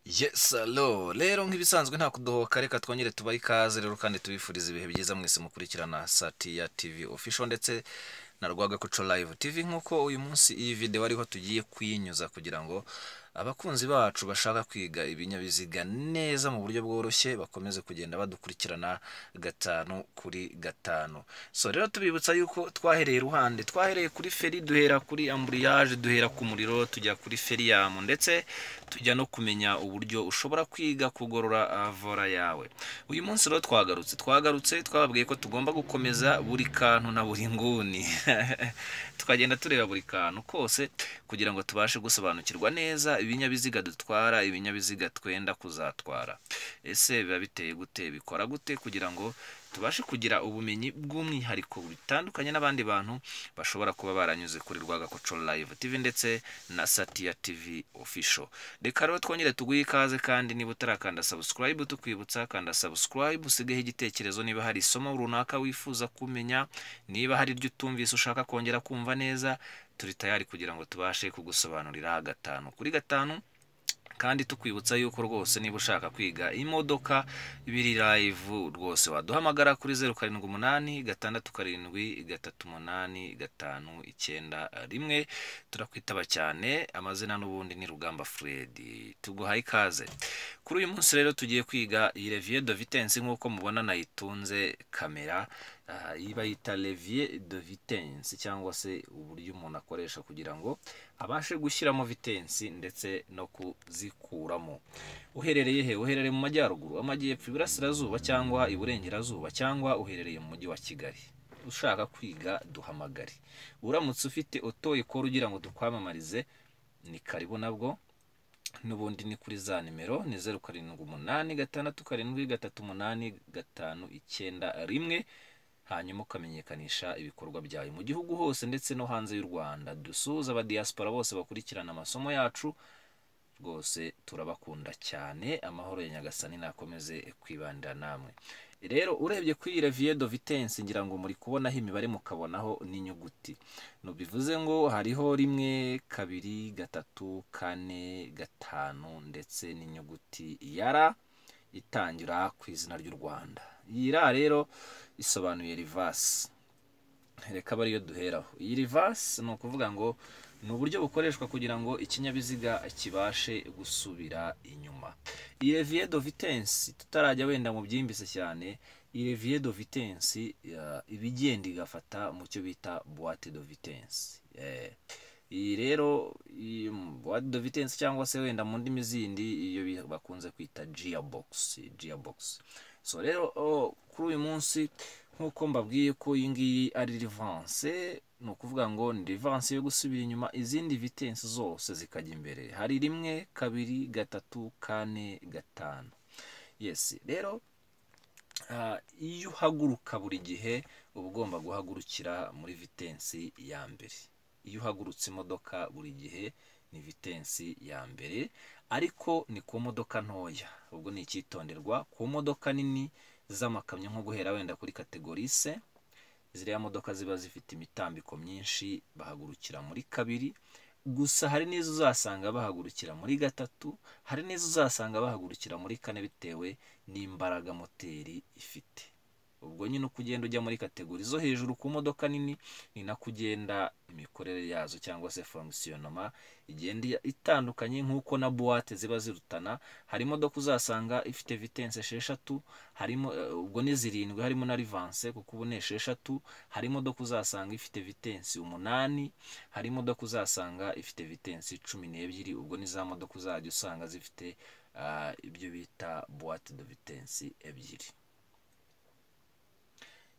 Yes, alo rero nk'ibisanzwe nta kudohoka reka twongere tubahe ikaze rero kandi tubifuriza ibihe byiza mwese mukurikirana Satiya TV official ndetse na Rwagakoco Live TV nk'uko uyu munsi iyi video ariho tugiye kuyinyuza kugira ngo abakunzi bacu bashaka kwiga ibinyabiziga neza mu buryo bworoshye bakomeze kugenda badukurikirana gatanu kuri gatanu so rero tubibutsa yuko twahereye iruhande twahereye kuri feri duhera kuri amburiyage duhera ku muriro tujya kuri feriyamu ndetse tujya no kumenya uburyo ushobora kwiga kugorora ah, vora yawe uyu munsi rero twagarutse twagarutse twababwiye ko tugomba gukomeza buri kantu na buri nguni tukagenda tureba buri kantu kose kugira ngo tubashe gusobanukirwa neza ibinyabiziga dutwara ibinyabiziga twenda kuzatwara ese biba biteye gute bikora gute kugira ngo tubashe kugira ubumenyi bw'umwihariko bitandukanye n'abandi bantu bashobora kuba baranyuze kuri Rwagakoco Live TV ndetse na Satia TV Official reka rero twongere tuguhe ikaze kandi niba utarakanda subscribe tukwibutsa kanda subscribe usigeho igitekerezo niba hari isomo runaka wifuza kumenya niba hari iryo utumvise ushaka kongera kumva neza turi tayari kugira ngo tubashe kugusobanurira gatanu kuri gatanu kandi tukwibutsa yuko rwose niba ushaka kwiga imodoka biri live rwose waduhamagara kuri zeru karindwi umunani gatandatu karindwi gatatu umunani gatanu icyenda rimwe turakwitaba cyane amazina n'ubundi ni rugamba fred tuguhaye ikaze kuri uyu munsi rero tugiye kwiga iyi revier de vitence nk'uko mubona nayitunze kamera aha, iyi bayita levier de vitence cyangwa se uburyo umuntu akoresha kugira ngo abashe gushyiramo vitensi ndetse no kuzikuramo uherereye he uherereye mu majyaruguru amajyepfo iburasirazuba cyangwa iburengerazuba cyangwa uherereye mu mujyi wa kigali ushaka kwiga duhamagare uramutse ufite oto ikora ugira ngo tukwamamarize ni karibu nabwo n'ubundi ni kuri za nimero ni zeru karindwi umunani gatandatu karindwi gatatu umunani gatanu icyenda rimwe hanyuma ukamenyekanisha ibikorwa byawe mu gihugu hose ndetse no hanze y'u rwanda dusuhuza abadiyasipora bose bakurikirana amasomo yacu rwose turabakunda cyane amahoro ya nyagasani nakomeze kwibanda namwe rero urebye kuri revier de vitence ngira ngo muri kubonaho imibare mukabonaho n'inyuguti no bivuze ngo hariho rimwe kabiri gatatu kane gatanu ndetse n'inyuguti ya ra itangira ku izina ry'u rwanda iyi ra rero isobanuye rivasi reka abe ariyo duheraho iyi rivasi ni ukuvuga ngo ni uburyo bukoreshwa kugira ngo ikinyabiziga kibashe gusubira inyuma iyi revier de vitence tutarajya wenda mu byimbise cyane iyi revier de vitence eh, iba igenda igafata mu cyo bita boite de vitence Eh, iyi rero iyi boite de vitence cyangwa se wenda mu ndimi zindi iyo bi- bakunze kwita gearbox gearbox so rero o, kuri uyu munsi nk'uko mbabwiye ko iyi ngiyi ari rivanse ni ukuvuga ngo ni rivanse yo gusubira inyuma izindi vitensi zose zikajya imbere hari rimwe kabiri gatatu kane gatanu yes rero ah, iyo uhaguruka buri gihe uba ugomba guhagurukira muri vitensi ya mbere iyo uhagurutse imodoka buri gihe ni vitensi ya mbere ariko ni ku modoka ntoya ubwo ni icyitonderwa ku modoka nini z'amakamyo nko guhera wenda kuri kategori se ziriya modoka ziba zifite imitambiko myinshi bahagurukira muri kabiri gusa hari n'izo uzasanga bahagurukira muri gatatu hari n'izo uzasanga bahagurukira muri kane bitewe n'imbaraga moteri ifite ubwo nyine uko ugenda ujya muri kategori zo hejuru ku modoka nini ni nako ugenda imikorere yazo cyangwa se fonkisiyonoma igenda itandukanye nk'uko na buwate ziba zirutana hari imodoka uzasanga ifite vitensi esheshatu harimo eh, ubwo ni zirindwi harimo na rivanse kuko ubu ni esheshatu hari imodoka uzasanga ifite vitensi umunani hari imodoka uzasanga ifite vitensi cumi n'ebyiri ubwo ni za modoka uzajya usanga zifite ah, ibyo bita buwate de vitensi ebyiri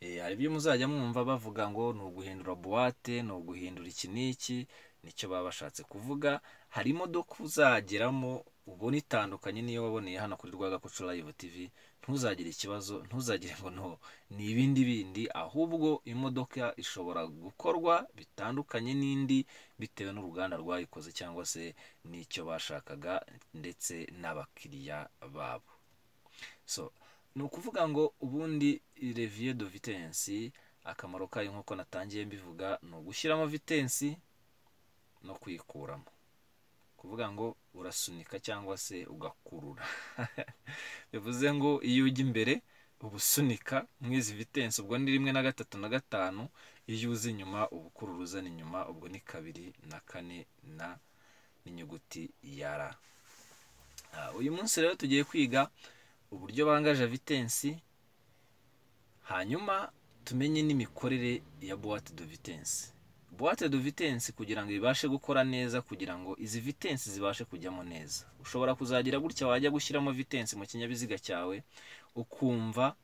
Eh, hari ibyo muzajya mwumva bavuga ngo ni uguhindura buwate ni uguhindura iki n'iki nicyo baba bashatse kuvuga hari imodoka uzageramo ubona itandukanye n'iyo waboneye hano kuri rwagakoco live tv ntuzagire ikibazo ntuzagire ngo no ni ibindi bindi ahubwo imodoka ishobora gukorwa bitandukanye n'indi bitewe n'uruganda rwayikoze cyangwa se n'icyo bashakaga ndetse n'abakiriya babo so ni ukuvuga ngo ubundi revier de vitence akamaro kayo nk'uko natangiye mbivuga ni ugushyiramo vitensi no kuyikuramo kuvuga ngo urasunika cyangwa se ugakurura bivuze ngo iyo ujya imbere uba usunika mwizi vitensi ubwo ni rimwe na gatatu na gatanu iyo uza inyuma uba ukurura uzana inyuma ubwo ni kabiri na kane na n'inyuguti ya ra uyu munsi rero tugiye kwiga uburyo bangaje vitensi hanyuma tumenye n'imikorere ya buwate do vitensi buwate do vitensi kugira ngo ibashe gukora neza kugira ngo izi vitensi zibashe kujyamo neza ushobora kuzagira gutya wajya gushyiramo vitensi mu kinyabiziga cyawe ukumva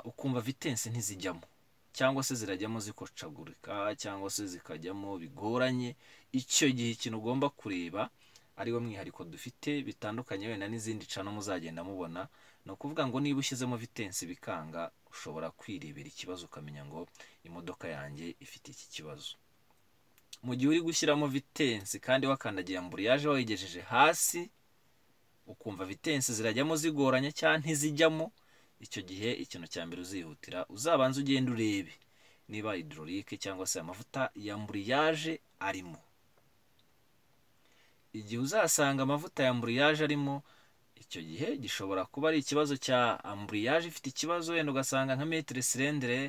ukumva vitensi ntizijyamo cyangwa se zirajyamo zikocagurika cyangwa se zikajyamo bigoranye icyo gihe ikintu ugomba kureba ariwo mwihariko dufite bitandukanye wenda n'izindi cano muzagenda mubona ni ukuvuga ngo niba ushyizemo vitensi bikanga ushobora kwirebera ikibazo ukamenya ngo imodoka yanjye ifite iki kibazo mu gihe uri gushyiramo vitensi kandi wakandagira mburiyaje wayigejeje hasi ukumva vitensi zirajyamo zigoranye cyangwa ntizijyamo icyo gihe ikintu cya mbere uzihutira uzabanza ugenda urebe niba hidororike cyangwa se amavuta ya mburiyaje arimo igihe uzasanga amavuta ya amburiyaje arimo icyo gihe gishobora kuba ari ikibazo cya amburiyaje ifite ikibazo wenda ugasanga nka metero sirendire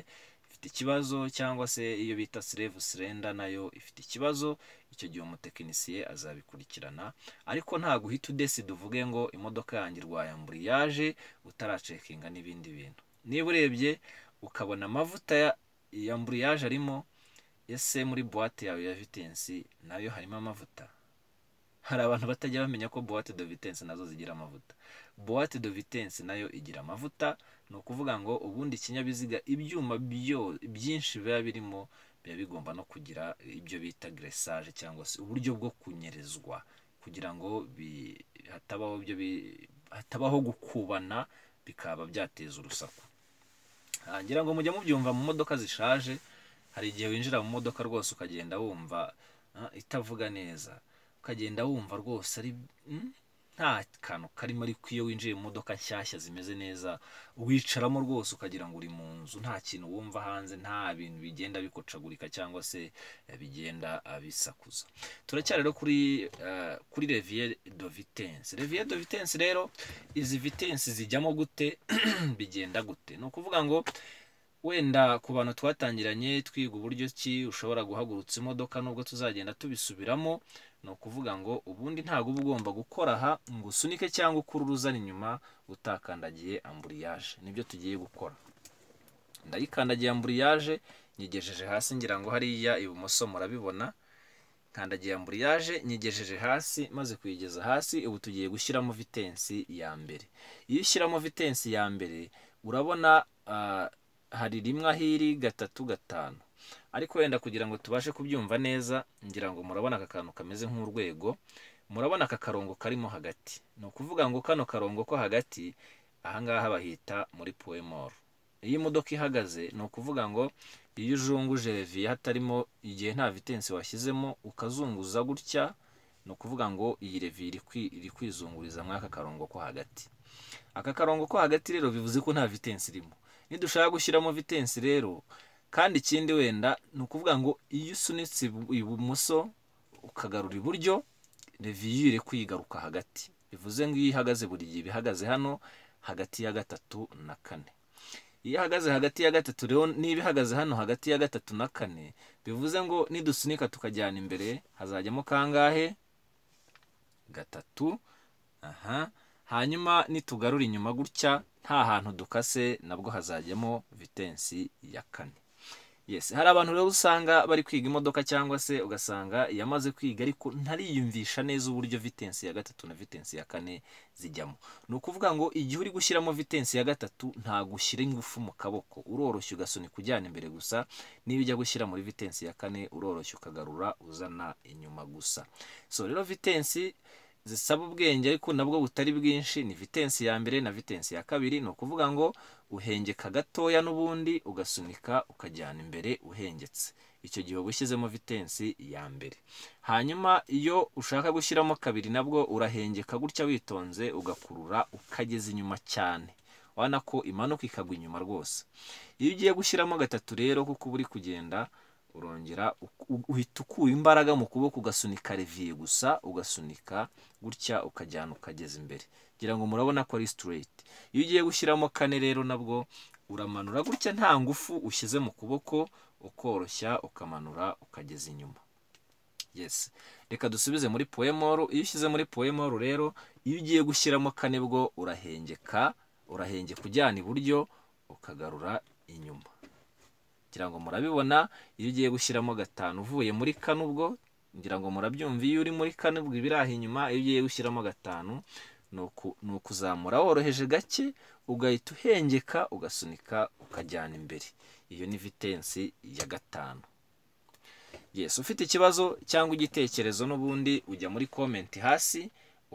ifite ikibazo cyangwa se iyo bita sirevu sirenda nayo ifite ikibazo icyo gihe umutekinisiye azabikurikirana ariko ntabwo uhita udesida uvuge ngo imodoka yanjye irwaye amburiyaje utaracekinga n'ibindi bintu niba urebye ukabona amavuta ya amburiyaje arimo ese muri buwate yawe ya vitensi nayo harimo amavuta hari abantu batajya bamenya ko buwate do vitensi nazo zigira amavuta buwate do vitensi nayo igira amavuta ni ukuvuga ngo ubundi ikinyabiziga ibyuma byinshi biba birimo biba bigomba no kugira ibyo bita geresaje cyangwa se uburyo bwo kunyerezwa kugira ngo hatabaho ibyo hatabaho gukubana bikaba byateza urusaku ngira ngo mujya mubyumva mu modoka zishaje hari igihe winjira mu modoka rwose ukagenda wumva itavuga neza ukagenda wumva rwose ari nta kantu karimo ariko iyo winjiye mu modoka nshyashya zimeze neza wicaramo rwose ukagira ngo uri mu nzu nta kintu wumva hanze nta bintu bigenda bikocagurika cyangwa se bigenda bisakuza turacyari rero kuri kuri reviye do vitensi reviye do vitensi rero izi vitensi zijyamo gute bigenda gute ni ukuvuga ngo wenda ku bantu twatangiranye twiga uburyo ki ushobora guhagurutsa imodoka nubwo tuzagenda tubisubiramo ni ukuvuga ngo ubundi ntabwo uba ugomba gukora aha ngo usunike cyangwa ukurure uzana inyuma utakandagiye amburiyaje nibyo tugiye gukora ndayikandagiye amburiyaje nyigejeje hasi ngira ngo hariya ibumoso murabibona kandagiye amburiyaje nyigejeje hasi maze kuyigeza hasi ubu tugiye gushyiramo vitensi ya mbere iyo ushyiramo vitensi ya mbere urabona hari rimwe ahiri gatatu gatanu ariko wenda kugira ngo tubashe kubyumva neza ngira ngo murabona aka kantu kameze nk'urwego murabona aka karongo karimo hagati ni ukuvuga ngo kano karongo ko hagati ahangaha bahita muri puwemoro iyo imodoka ihagaze ni ukuvuga ngo iyo ujunguje reviye hatarimo igihe nta vitensi washyizemo ukazunguza gutya ni ukuvuga ngo iyi reviye iri kwizunguriza muri aka karongo ko hagati aka karongo ko hagati rero bivuze ko nta vitensi irimo nidushaka gushyiramo vitensi rero kandi ikindi wenda ni ukuvuga ngo iyo usunitse ibumoso ukagarura iburyo reviyo iri kwigaruka hagati bivuze ngo iyo ihagaze buri gihe iba ihagaze hano hagati ya gatatu na kane iyo ihagaze hagati ya gatatu rero niba ihagaze hano hagati ya gatatu na kane bivuze ngo nidusunika tukajyana imbere hazajyamo kangahe gatatu aha hanyuma nitugarura inyuma gutya nta hantu dukase nabwo hazajyamo vitensi ya kane yesi hari abantu rero usanga bari kwiga imodoka cyangwa se ugasanga yamaze kwiga ariko ntariyumvisha neza uburyo vitensi ya gatatu na vitensi ya kane zijyamo ni ukuvuga ngo igihe uri gushyiramo vitensi ya gatatu ntabwo ushyira ingufu mu kaboko uroroshye ugasunika ujyana imbere gusa niba ujya gushyira muri vitensi ya kane uroroshye ukagarura uzana inyuma gusa so rero vitensi zisaba ubwenge ariko nabwo butari bwinshi ni vitensi ya mbere na vitensi ya kabiri ni ukuvuga ngo uhengeka gatoya n'ubundi ugasunika ukajyana imbere uhengetse icyo gihe uba ushyizemo vitensi ya mbere hanyuma iyo ushaka gushyiramo kabiri nabwo urahengeka gutya witonze ugakurura ukageza inyuma cyane urabona ko imanuka ikagwa inyuma rwose iyo ugiye gushyiramo gatatu rero kuko uba uri kugenda urongera uhita ukura imbaraga mu kuboko ugasunika reviye gusa ugasunika gutya ukajyana ukageza imbere ngira ngo murabona ko ari sitireti iyo ugiye gushyiramo kane rero nabwo uramanura gutya nta ngufu ushyize mu kuboko ukoroshya ukamanura ukageza inyuma yesi reka dusubize muri poemoru iyo ushyize muri poemoru rero iyo ugiye gushyiramo kane bwo urahengeka urahengeka ujyana iburyo ukagarura inyuma ngira ngo murabibona iyo ugiye gushyiramo gatanu uvuye muri kane ubwo ngira ngo murabyumva iyo uri muri kane ubwo ibiraha inyuma iyo ugiye gushyiramo gatanu ni ukuzamura woroheje gake ugahita uhengeka ugasunika ukajyana imbere iyo ni vitensi ya gatanu yesi ufite ikibazo cyangwa igitekerezo n'ubundi ujya muri komenti hasi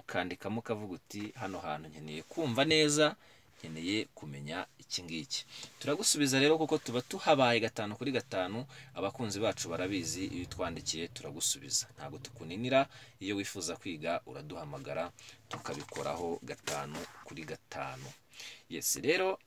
ukandikamo ukavuga uti hano hantu nkeneye kumva neza nkeneye kumenya iki ngiki turagusubiza rero kuko tuba tuhabaye gatanu kuri gatanu abakunzi bacu barabizi iyo utwandikiye turagusubiza ntabwo tukuninira iyo wifuza kwiga uraduhamagara tukabikoraho gatanu kuri gatanu yesi rero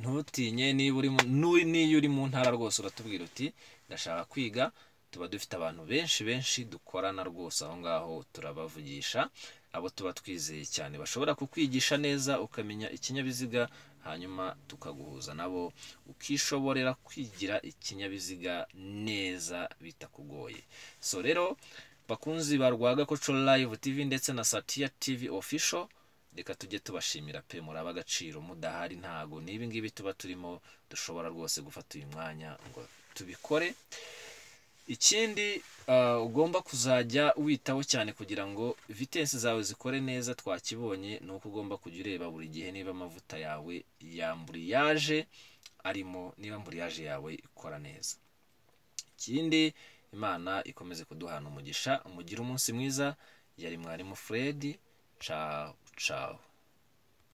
ntutinye niyo uri mu ntara rwose uratubwira uti ndashaka kwiga tuba dufite abantu benshi benshi dukorana rwose aho ngaho turabavugisha abo tuba twizeye cyane bashobora kukwigisha neza ukamenya ikinyabiziga hanyuma tukaguhuza nabo ukishoborera kwigira ikinyabiziga neza bitakugoye so rero bakunzi ba rwagakoco live tv ndetse na satiya tv official reka tujye tubashimira pe muraba agaciro mudahari ntago n'ibi ngibi tuba turimo dushobora rwose gufata uyu mwanya ngo tubikore ikindi ugomba kuzajya witaho cyane kugira ngo vitensi zawe zikore neza twakibonye ni uko ugomba kujya ureba buri gihe niba amavuta yawe yamburiyaje arimo niba mburiyaje yawe ikora neza ikindi imana ikomeze kuduhana umugisha mugire umunsi mwiza yari mwarimu furedi cawu ciao